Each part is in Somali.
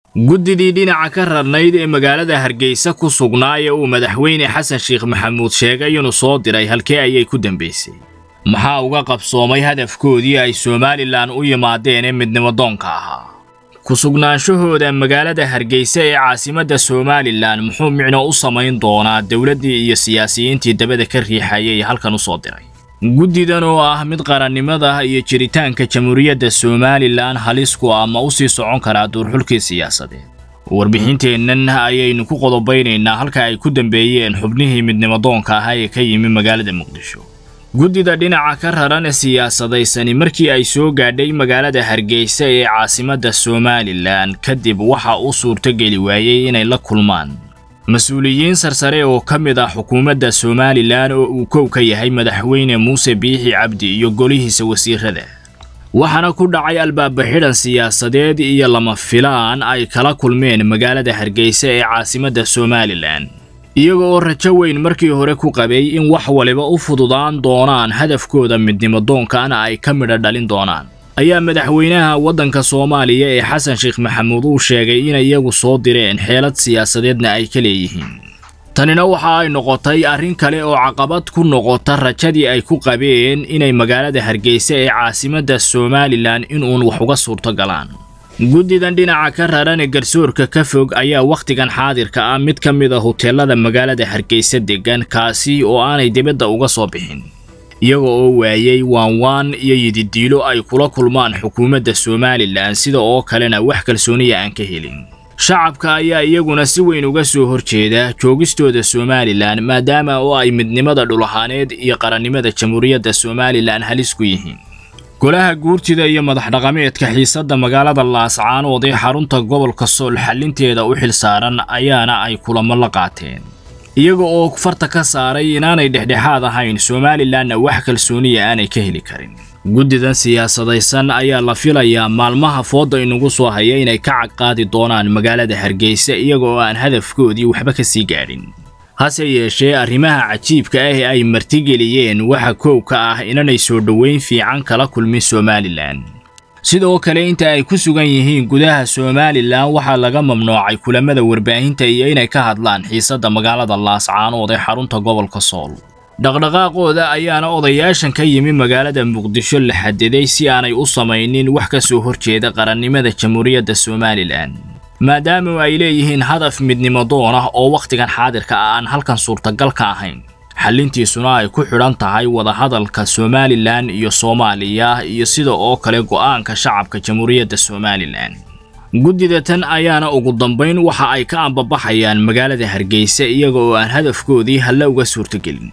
guddidii dhinaca ka rarnayd ee magaalada hargeysa ku sugnaa ee uu madaxweyne xasan sheekh maxamuud sheegay inuu soo diray halkee ayay ku dambaysay maxaa uga qabsoomay hadafkoodii ay somalilan u yimaadeen ee midnimadoonka ahaa ku sugnaanshahooda magaalada hargeysa ee caasimadda somalilan muxuu micno u samayn doonaa dowladdii iyo siyaasiyiintii dabada ka riixayay halkan u soo diray guddidan oo ah mid qarannimada iyo jiritaanka jamhuuriyadda somalilan halisku ama u sii socon karaa duurxulkii siyaasadeed warbixinteennan ayaynu ku qodobaynaynaa halka ay ku dambeeyeen xubnihii midnimadoonka ahaa ee ka yimi magaalada muqdisho guddida dhinaca ka raran ee siyaasadaysani markii ay soo gaadhay magaalada hargeysa ee caasimadda somalilan kadib waxa uu suurtogeli waayey inay la kulmaan mas-uuliyiin sarsare oo ka mid ah xukuumadda somalilan oo uu kow ka yahay madaxweyne muuse biixi cabdi iyo golihiisa wasiirada waxaana ku dhacay albaaba xidhan siyaasadeed iyo lama filaan ay kala kulmeen magaalada hargeysa ee caasimadda somalilan iyaga oo rajo weyn markii hore ku qabay in wax waliba u fududaan doonaan hadafkooda midnimadoonkana ay ka midha dhalin doonaan ayaa madaxweynaha waddanka soomaaliya ee xasan sheekh maxamuud uu sheegay inay iyagu soo direen xeelad siyaasadeedna ay ka leeyihiin tanina waxa ay noqotay arrin kale oo caqabad ku noqota rajadii ay ku qabeen inay magaalada hargeysa ee caasimadda somalilan inuun wax uga suurto galaan guddidan dhinaca ka raran ee garsoorka ka fog ayaa wakhtigan xaadirka ah mid ka mid a huteelada magaalada hargeysa deggan kaasi oo aanay dibadda uga soo bixin iyaga oo waayey waanwaan iyo yididiilo ay kula kulmaan xukuumadda somalilan sida oo kalena wax kalsooniya aan ka helin shacabka ayaa iyaguna si weyn uga soo horjeeda joogistooda somalilan maadaama oo ay midnimada dhulahaaneed iyo qarannimada jamhuuriyadda somalilan halis ku yihiin golaha guurtida iyo madax dhaqameedka xiisadda magaalada laascaanood ee xarunta gobolka sool xallinteeda u xilsaaran ayaana ay kulamo la qaateen iyaga oo farta ka saaray inaanay dhexdhexaad ahayn somalilanna wax kalsooniya aanay ka heli karin guddidan siyaasadaysan ayaa la filayaa maalmaha fooda inugu soo haya inay ka cagqaadi doonaan magaalada hargeysa iyaga oo aan hadafkoodii waxba ka sii gaadhin hase yeeshee arrimaha cajiibka ah ee ay martigeliyeen waxa koow ka ah inanay soo dhoweyn fiican kala kulmin somalilan sidoo kale inta ay ku sugan yihiin gudaha somalilan waxaa laga mamnuucay kulamada warbaahinta iyo inay ka hadlaan xiisadda magaalada laascaanood ee xarunta gobolka sool dhaqdhaqaaqooda ayaana odayaashan ka yimi magaalada muqdisho la xadiday si aanay u samaynin wax ka soo horjeeda qarannimada jamhuuriyadda somalilan maadaama ay leeyihiin hadaf midnimadoon ah oo wakhtigan xaadirka ah aan halkan suurtagal ka ahayn xallintiisuna ay ku xidhan tahay wadahadalka somalilan iyo soomaaliya iyo sida oo kale go'aanka shacabka jamhuuriyadda somalilan guddida tan ayaana ugu dambayn waxa ay ka ambabaxayaan magaalada hargeysa iyaga oo aan hadafkoodii halla uga suurtogelin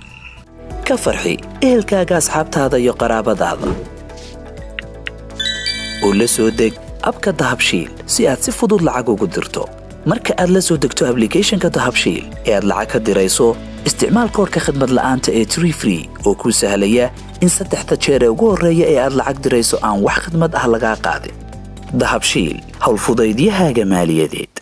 ka farxi ehelkaaga asxaabtaada iyo qaraabadaada oo la soo deg abka dahabshiil si aad si fudud lacag ugu dirto marka aad la soo degto ablicathonka dahabshiil ee aad lacag ka dirayso isticmaal koorka khadmad la'aanta ee tree free oo kuu sahlaya in saddexda jeer ee ugu horreeya ee aad lacag dirayso aan wax khadmad ah lagaa qaadin dahabshiil howlfudaydiyahaaga maaliyadeed